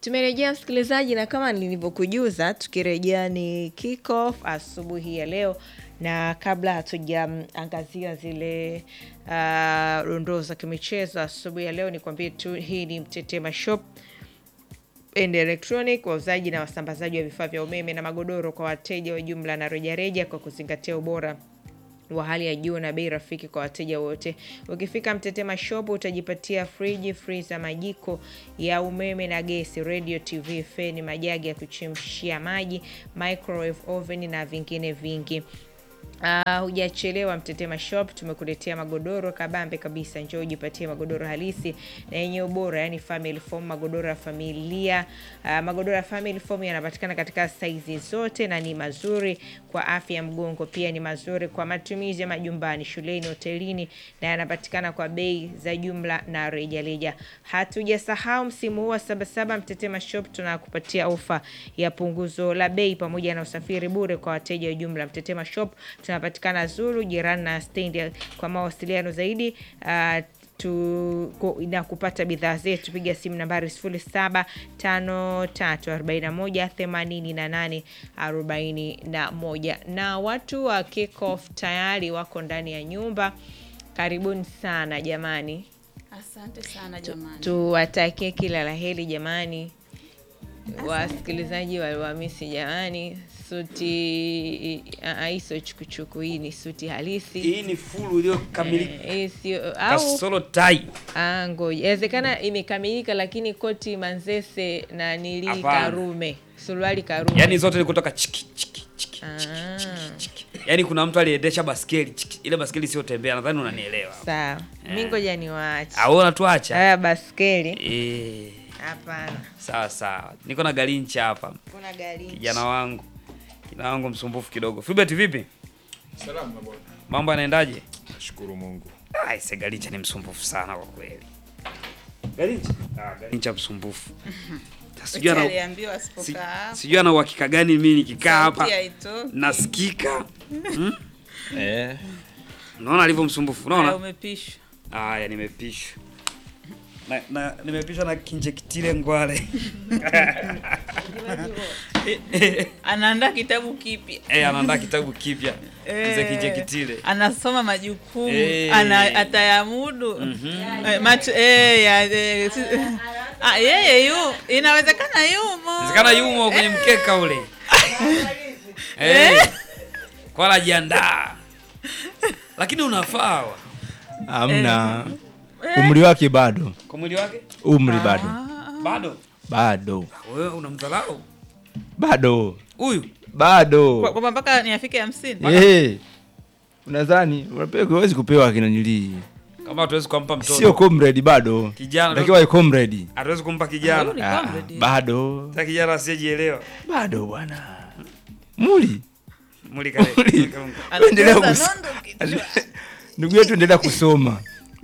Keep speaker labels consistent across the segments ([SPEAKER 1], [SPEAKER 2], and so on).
[SPEAKER 1] Tumerejea msikilizaji, na kama nilivyokujuza, tukirejea ni kick off asubuhi ya leo, na kabla hatujaangazia zile uh, dondoo za kimichezo asubuhi ya leo, nikwambie tu hii ni Mtetema Shop and Electronic, wauzaji na wasambazaji wa vifaa vya umeme na magodoro kwa wateja wa jumla na rejareja, kwa kuzingatia ubora wa hali ya juu na bei rafiki kwa wateja wote. Ukifika Mtetema Shop utajipatia friji, freezer, majiko ya umeme na gesi, radio, TV, feni, majagi ya kuchemshia maji, microwave oven na vingine vingi. Uh, hujachelewa Mtetema Shop, tumekuletea magodoro kabambe kabisa. Njoo ujipatie magodoro halisi na yenye ubora, yani family foam, magodoro ya familia. Uh, magodoro ya family foam yanapatikana katika saizi zote na ni mazuri kwa afya ya mgongo, pia ni mazuri kwa matumizi ya majumbani, shuleni, hotelini na yanapatikana kwa bei za jumla na rejareja. Hatujasahau msimu huu wa Sabasaba, Mtetema Shop tunakupatia ofa ya punguzo la bei pamoja na usafiri bure kwa wateja wa jumla. Mtetema Shop tunapatikana Zuru jirani na stendi. Kwa mawasiliano zaidi uh, tu, ku, na kupata bidhaa zetu piga simu nambari 0753418841 na watu wa Kick Off tayari wako ndani ya nyumba. Karibuni sana jamani,
[SPEAKER 2] Asante sana jamani.
[SPEAKER 1] tuwatakie kila la heri jamani, wasikilizaji waliwamisi jamani. Suti aiso chukuchuku, hii ni suti halisi
[SPEAKER 3] Hii ni fulu iliyokamilika.
[SPEAKER 1] Eh, hii sio au
[SPEAKER 3] Kasoro tai.
[SPEAKER 1] Ah, ngoja inawezekana imekamilika, lakini koti manzese na nili
[SPEAKER 3] Hapana.
[SPEAKER 1] karume, suruali karume.
[SPEAKER 3] Yaani zote ni kutoka chiki chiki chiki.
[SPEAKER 1] Ah,
[SPEAKER 3] chiki. Yaani kuna mtu aliendesha baskeli chiki. Ile baskeli sio tembea, nadhani unanielewa.
[SPEAKER 1] sawa, mi ngoja niwaache
[SPEAKER 3] Au unatuacha?
[SPEAKER 1] haya baskeli.
[SPEAKER 3] Eh,
[SPEAKER 1] Hapana,
[SPEAKER 3] sawa sawa. Niko na Galincha hapa.
[SPEAKER 1] kuna gari
[SPEAKER 3] Kijana wangu. Kijana wangu msumbufu kidogo. Filbert vipi?
[SPEAKER 4] Salama bwana.
[SPEAKER 3] Mambo yanaendaje?
[SPEAKER 4] Nashukuru Mungu.
[SPEAKER 3] Ai, se Galincha ni msumbufu sana kwa kweli. Galincha? Ah, Galincha msumbufu. Sijui ana
[SPEAKER 2] aliambiwa
[SPEAKER 3] si-
[SPEAKER 2] asipokaa
[SPEAKER 3] sijui ana uhakika gani mimi nikikaa hapa
[SPEAKER 2] sauti haitoki.
[SPEAKER 3] nasikika.
[SPEAKER 4] Eh.
[SPEAKER 3] Unaona alivyo msumbufu,
[SPEAKER 2] Haya,
[SPEAKER 3] unaona?
[SPEAKER 2] umepishwa.
[SPEAKER 3] Haya, nimepishwa na, na nimepishwa na kinjekitile ngwale
[SPEAKER 2] Anaandaa kitabu kipya.
[SPEAKER 3] eh, anaandaa kitabu kipya
[SPEAKER 2] Eh,
[SPEAKER 3] mzee kinjekitile.
[SPEAKER 2] Anasoma majukumu
[SPEAKER 3] Eh.
[SPEAKER 2] ana atayamudu eh, macho eh, ya, eh, si- ah, yeye yu inawezekana yumo
[SPEAKER 3] Inawezekana yumo kwenye mkeka ule eh, kwa anajiandaa, lakini unafaa wa.
[SPEAKER 5] Hamna umri wake bado,
[SPEAKER 3] kwa mwili wake
[SPEAKER 5] umri bado
[SPEAKER 3] bado.
[SPEAKER 5] bado
[SPEAKER 3] Wewe unamdharau
[SPEAKER 5] bado
[SPEAKER 3] huyu
[SPEAKER 2] Kwa-
[SPEAKER 5] bado
[SPEAKER 2] kwamba mpaka niafike hamsini
[SPEAKER 5] Eh, unadhani unapewa huwezi kupewa kinanilii,
[SPEAKER 3] kama hatuwezi kumpa mtoto
[SPEAKER 5] sio comrade bado,
[SPEAKER 3] Kijana.
[SPEAKER 5] takiwa ai comrade
[SPEAKER 3] hatuwezi kumpa
[SPEAKER 2] Huyu
[SPEAKER 3] kijana
[SPEAKER 2] ni
[SPEAKER 5] Ah,
[SPEAKER 2] comrade.
[SPEAKER 5] bado
[SPEAKER 3] ta kijana asiyejielewa
[SPEAKER 5] bado bwana muli
[SPEAKER 3] muli kale
[SPEAKER 5] Muli.
[SPEAKER 3] muli kalunga.
[SPEAKER 5] Endelea
[SPEAKER 2] Anajaza
[SPEAKER 5] kus-
[SPEAKER 2] nondo kichwa.
[SPEAKER 5] ndugu yetu endelea kusoma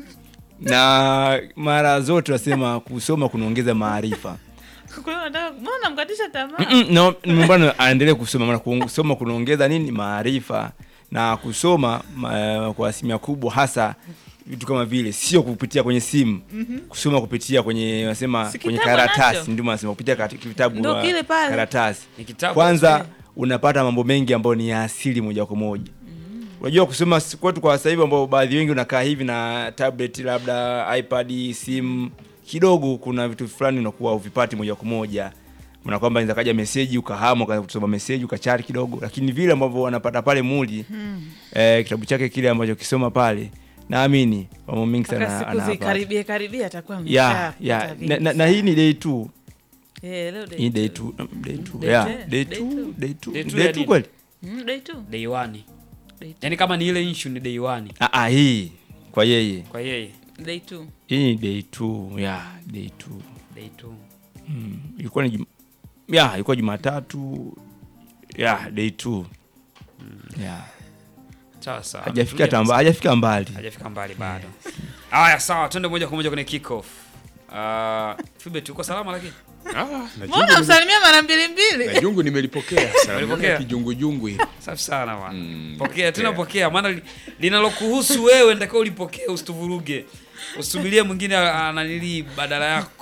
[SPEAKER 5] na mara zote wasema kusoma kunaongeza maarifa
[SPEAKER 2] Kwa hiyo nataka mbona namkatisha tamaa
[SPEAKER 5] Mm-mm, no, mbona aendelee kusoma maana kusoma kunaongeza nini maarifa na kusoma ma, kwa asilimia kubwa hasa vitu kama vile sio kupitia kwenye simu kusoma kupitia kwenye nasema
[SPEAKER 2] Si
[SPEAKER 5] kwenye
[SPEAKER 2] kitabu
[SPEAKER 5] karatasi
[SPEAKER 2] anacho?
[SPEAKER 5] ndio nasema kupitia kati- vitabu
[SPEAKER 2] Ndio
[SPEAKER 5] wa
[SPEAKER 2] kile pale.
[SPEAKER 5] karatasi
[SPEAKER 3] Ni kitabu.
[SPEAKER 5] kwanza unapata mambo mengi ambayo ni ya asili moja kwa moja unajua kusoma si- kwetu kwa sasa hivi ambao baadhi wengi unakaa hivi na tablet labda ipad simu kidogo kuna vitu fulani unakuwa uvipati moja kwa moja na kwamba inaweza kaja meseji ukahama ukaanza kusoma meseji ukachati kidogo lakini vile ambavyo wanapata pale muli eh, kitabu chake kile ambacho kisoma pale naamini mambo mengi
[SPEAKER 2] mpaka
[SPEAKER 5] sana
[SPEAKER 2] siku
[SPEAKER 5] anapata.
[SPEAKER 2] zikaribie karibia atakuwa
[SPEAKER 5] ya
[SPEAKER 2] ameshapata
[SPEAKER 5] ya
[SPEAKER 2] vingi
[SPEAKER 5] na, na, na hii ni day two
[SPEAKER 2] Eh, leo day
[SPEAKER 5] hii day
[SPEAKER 2] two.
[SPEAKER 5] two day two
[SPEAKER 2] Day
[SPEAKER 5] yeah
[SPEAKER 2] two.
[SPEAKER 5] day
[SPEAKER 2] Day
[SPEAKER 5] two
[SPEAKER 2] two.
[SPEAKER 5] day two
[SPEAKER 3] Day two
[SPEAKER 5] day
[SPEAKER 3] ya
[SPEAKER 5] two
[SPEAKER 3] nini?
[SPEAKER 5] kweli
[SPEAKER 2] Mm, day two.
[SPEAKER 3] day one
[SPEAKER 2] Day two.
[SPEAKER 3] yani kama ni ile issue ni day one
[SPEAKER 5] Ah, ah, hii kwa yeye
[SPEAKER 3] kwa yeye
[SPEAKER 2] Day two.
[SPEAKER 5] hii ni day two ya day two
[SPEAKER 3] day two
[SPEAKER 5] mm. ilikuwa ni jum... ya ilikuwa jumatatu ya day two ya
[SPEAKER 3] sawa sawa
[SPEAKER 5] hajafika
[SPEAKER 3] Tulia
[SPEAKER 5] tamba hajafika mbali
[SPEAKER 3] hajafika mbali bado haya sawa twende moja kwa moja kwenye kick off uh, Philbert uko salama lakini
[SPEAKER 4] Ah, na
[SPEAKER 2] mbona
[SPEAKER 4] jungu,
[SPEAKER 2] msalimia mara mbili mbili
[SPEAKER 4] na jungu nimelipokea. Salamu
[SPEAKER 3] Umelipokea?
[SPEAKER 4] ya kijungujungu hili.
[SPEAKER 3] safi sana bwana
[SPEAKER 4] Mm,
[SPEAKER 3] pokea tena
[SPEAKER 4] pokea.
[SPEAKER 3] pokea maana li- linalokuhusu wewe nitakiwa ulipokee usituvuruge usubirie mwingine ananili badala yako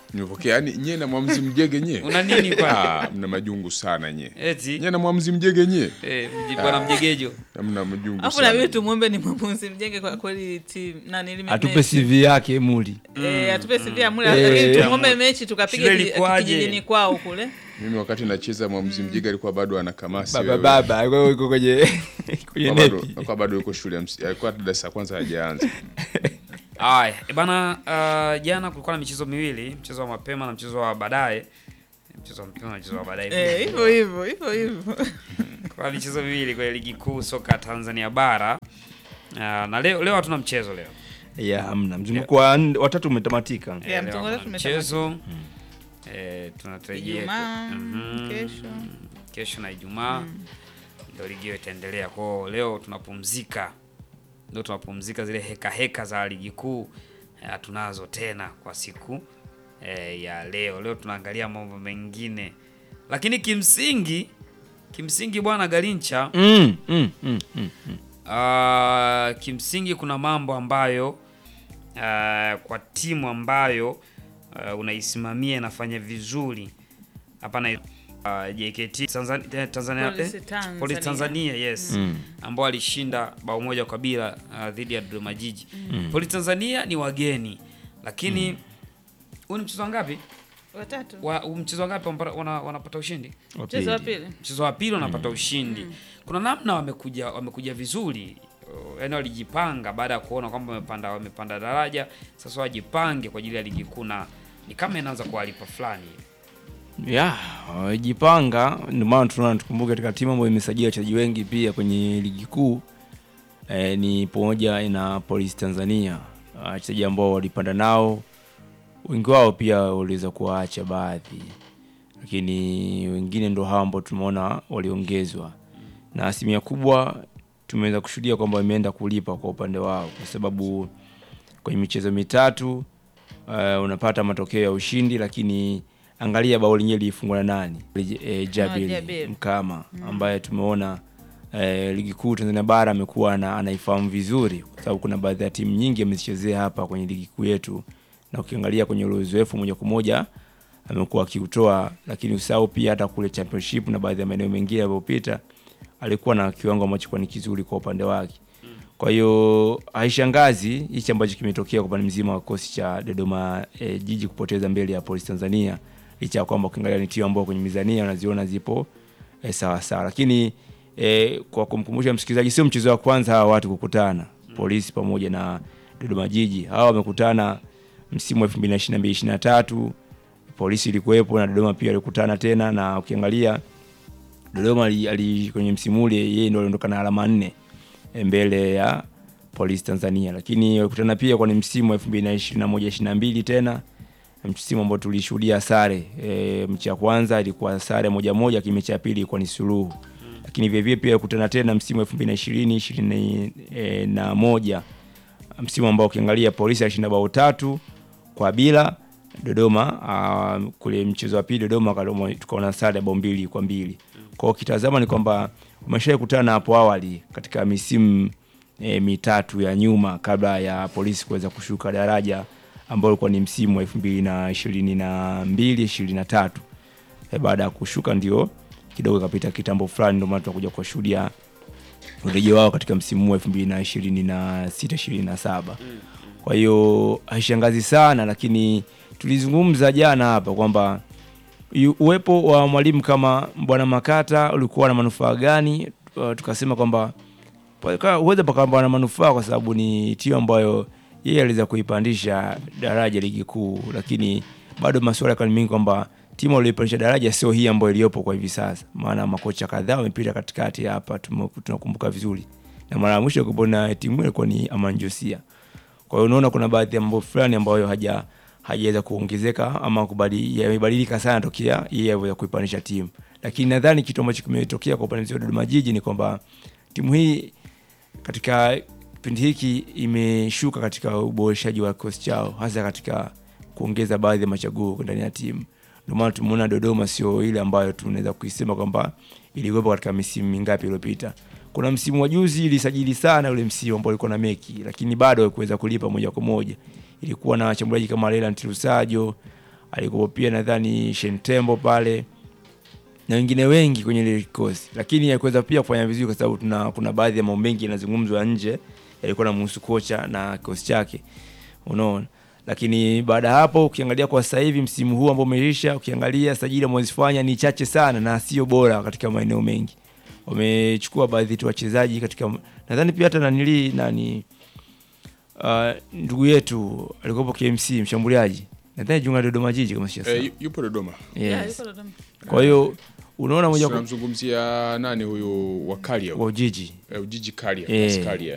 [SPEAKER 4] nimepokea yani nyie na mwamuzi mjege nyie
[SPEAKER 3] Una nini kwani?
[SPEAKER 4] ah, mna majungu sana nyie
[SPEAKER 3] Eti
[SPEAKER 4] nyie na mwamuzi mjege nyie
[SPEAKER 3] eh, mji- bwana mjegejo.
[SPEAKER 4] mna majungu
[SPEAKER 2] Alafu
[SPEAKER 4] sana
[SPEAKER 2] nabidi tumwombe ni mwamuzi mjenge kwa kweli timu nani lime-
[SPEAKER 5] atupe
[SPEAKER 2] mechi.
[SPEAKER 5] CV yake muli.
[SPEAKER 2] Eh, atupe CV ya mule
[SPEAKER 5] Eh.
[SPEAKER 2] lakini tumwombe mechi tukapige
[SPEAKER 3] Shule
[SPEAKER 2] kiji-
[SPEAKER 3] ilikuwaje?
[SPEAKER 2] kijijini kwao kule.
[SPEAKER 4] mimi wakati nacheza mwamuzi mjege alikuwa bado ana kamasi
[SPEAKER 5] Baba
[SPEAKER 4] wewe.
[SPEAKER 5] baba yuko yuko kwenye kwenye
[SPEAKER 4] Alikuwa bado-
[SPEAKER 5] nepi.
[SPEAKER 4] alikuwa bado yuko shule ya msi- alikuwa darasa la kwanza hajaanza
[SPEAKER 3] Aya, e bana, uh, jana kulikuwa na michezo miwili, mchezo wa mapema na mchezo wa baadaye. Mchezo wa mapema na mchezo wa baadaye.
[SPEAKER 2] Eh, hivyo hivyo hivyo hivyo.
[SPEAKER 3] Kwa michezo miwili kwenye ligi kuu soka Tanzania bara. Uh, na leo leo hatuna mchezo leo.
[SPEAKER 5] Ya hamna. Mzunguko wa nne- watatu umetamatika.
[SPEAKER 3] Eh,
[SPEAKER 2] Yeah,
[SPEAKER 3] leo
[SPEAKER 2] mtongo
[SPEAKER 3] hakuna
[SPEAKER 2] wetu
[SPEAKER 3] mchezo. Eh, tunatarajia
[SPEAKER 2] Ijumaa,
[SPEAKER 3] Mhm.
[SPEAKER 2] kesho.
[SPEAKER 3] kesho na Ijumaa ndio ligi hiyo itaendelea. Kwa hiyo leo tunapumzika, ndio tunapumzika, zile heka heka za ligi kuu eh, hatunazo tena kwa siku eh, ya leo. Leo tunaangalia mambo mengine, lakini kimsingi kimsingi bwana Garincha
[SPEAKER 5] Mm, mm, mm, mm.
[SPEAKER 3] Ah, kimsingi kuna mambo ambayo ah, kwa timu ambayo ah, unaisimamia inafanya vizuri hapa na ah, JKT Tanzania, Tanzania,
[SPEAKER 2] Police
[SPEAKER 3] eh,
[SPEAKER 2] Tanzania.
[SPEAKER 3] Police Tanzania yes
[SPEAKER 5] Mm.
[SPEAKER 3] ambao alishinda bao moja kwa bila ah, dhidi ya Dodoma Jiji. Police Tanzania ni wageni lakini huu ni mchezo wa ngapi?
[SPEAKER 2] Watatu.
[SPEAKER 3] Wa, mchezo wa ngapi wampa- wana- wanapata ushindi?
[SPEAKER 5] Wa
[SPEAKER 2] Mchezo wa
[SPEAKER 5] pili.
[SPEAKER 2] pili.
[SPEAKER 3] mchezo wa pili wanapata ushindi. Kuna namna wamekuja wamekuja vizuri, Uh, yaani walijipanga baada ya kuona kwamba wamepanda wamepanda daraja, sasa wajipange kwa ajili ya ligi kuu, na ni kama inaanza kuwalipa fulani.
[SPEAKER 5] Ya, wajipanga ndio maana tunaona tukumbuke katika timu ambayo imesajili wachezaji wengi pia kwenye ligi kuu eh, ni pamoja na Police Tanzania. Wachezaji ambao walipanda nao wengi wao pia waliweza kuwaacha baadhi, lakini wengine ndo hao ambao tumeona waliongezwa, na asilimia kubwa tumeweza kushuhudia kwamba wameenda kulipa kwa upande wao, kwa sababu kwenye michezo mitatu uh, unapata matokeo ya ushindi, lakini angalia bao lenyewe lilifungwa na nani? E,
[SPEAKER 2] Ah,
[SPEAKER 5] Jabir
[SPEAKER 2] Jabir.
[SPEAKER 5] Mkama ambaye tumeona eh, ligi kuu Tanzania bara amekuwa ana- anaifahamu vizuri, kwa sababu kuna baadhi ya timu nyingi amezichezea hapa kwenye ligi kuu yetu, na ukiangalia kwenye ule uzoefu moja kwa moja amekuwa akiutoa, lakini usahau pia hata kule championship na baadhi ya maeneo mengine yaliyopita alikuwa na kiwango ambacho kwa ni kizuri kwa upande wake. Kwa hiyo haishangazi hichi ambacho kimetokea kwa upande mzima wa kikosi cha Dodoma eh, Jiji kupoteza mbele ya Police Tanzania, licha ya kwamba ukiangalia ni timu ambao kwenye mizania unaziona zipo eh, sawa sawa, lakini eh, kwa kumkumbusha msikilizaji, sio mchezo wa kwanza hawa watu kukutana Polisi pamoja na Dodoma Jiji. Hawa wamekutana msimu wa 2022 23 Polisi ilikuwepo na Dodoma pia alikutana tena, na ukiangalia Dodoma ali, ali kwenye msimu ule yeye ndo aliondoka na alama nne eh, mbele ya Police Tanzania, lakini walikutana pia kwenye msimu wa 2021 22 tena msimu ambao tulishuhudia sare e, mechi ya kwanza ilikuwa sare moja moja, lakini mechi ya pili ilikuwa ni suluhu. Lakini vile vile pia walikutana tena msimu wa 2020 ishirini e, na moja msimu ambao ukiangalia Polisi alishinda bao tatu kwa bila Dodoma. Uh, kule mchezo wa pili Dodoma Dodoma tukaona sare ya bao mbili kwa mbili. Kwa hiyo ukitazama ni kwamba umeshawahi kutana hapo awali katika misimu e, mitatu ya nyuma kabla ya Polisi kuweza kushuka daraja ambao ulikuwa ni msimu wa 2022 23. E, baada ya kushuka ndio kidogo ikapita kitambo fulani, ndio maana tunakuja kuwashuhudia urejeo wao katika msimu huu wa 2026 27. Kwa hiyo haishangazi sana, lakini tulizungumza jana hapa kwamba yu- uwepo wa mwalimu kama Bwana Makata ulikuwa na manufaa gani? Uh, tukasema kwamba paka- huweza pakawa na manufaa kwa sababu ni timu ambayo yeye aliweza kuipandisha daraja ligi kuu, lakini bado masuala yakawa ni mengi kwamba timu aliyoipandisha daraja sio hii ambayo iliyopo kwa hivi sasa, maana makocha kadhaa wamepita katikati hapa, tume- tunakumbuka vizuri, na mara ya mwisho kupona timu ile ilikuwa ni Aman Josia. Kwa hiyo unaona kuna baadhi ya mambo fulani ambayo haja hajaweza kuongezeka ama kubadili- yamebadilika sana tokea yeye aweza kuipandisha timu, lakini nadhani kitu ambacho kimetokea kwa upande wa Dodoma Jiji ni kwamba timu hii katika kipindi hiki imeshuka katika uboreshaji wa kikosi chao, hasa katika kuongeza baadhi ya machaguo ndani ya timu. Ndio maana tumeona Dodoma sio ile ambayo tunaweza kuisema kwamba ilikuwepo katika misimu mingapi iliyopita. Kuna msimu wa juzi ilisajili sana ule msimu ambao ulikuwa na Meki, lakini bado haikuweza kulipa moja kwa moja. Ilikuwa na washambuliaji kama Leland Lusajo, alikuwa pia nadhani Shentembo pale na wengine wengi kwenye ile kikosi, lakini haikuweza pia kufanya vizuri kwa sababu tuna kuna baadhi ya mambo mengi yanazungumzwa nje yalikuwa na mhusu kocha na kikosi chake, unaona. Lakini baada ya hapo ukiangalia kwa sasa hivi msimu huu ambao umeisha, ukiangalia sajili wamezifanya ni chache sana na sio bora katika maeneo mengi. Wamechukua baadhi tu wachezaji katika, nadhani pia hata nanili nani uh, ndugu yetu alikuwepo KMC mshambuliaji nadhani jiunga Dodoma Jiji kama sio
[SPEAKER 4] Eh, yu- yupo Dodoma.
[SPEAKER 2] Yeah,
[SPEAKER 5] yes.
[SPEAKER 2] yuko Dodoma.
[SPEAKER 5] Kwa hiyo unaona moja kwa
[SPEAKER 4] Tunamzungumzia nani huyu wa Karia?
[SPEAKER 5] wa Jiji
[SPEAKER 4] Eh, Ujiji Karia.
[SPEAKER 5] Eh.
[SPEAKER 4] Yes, Karia.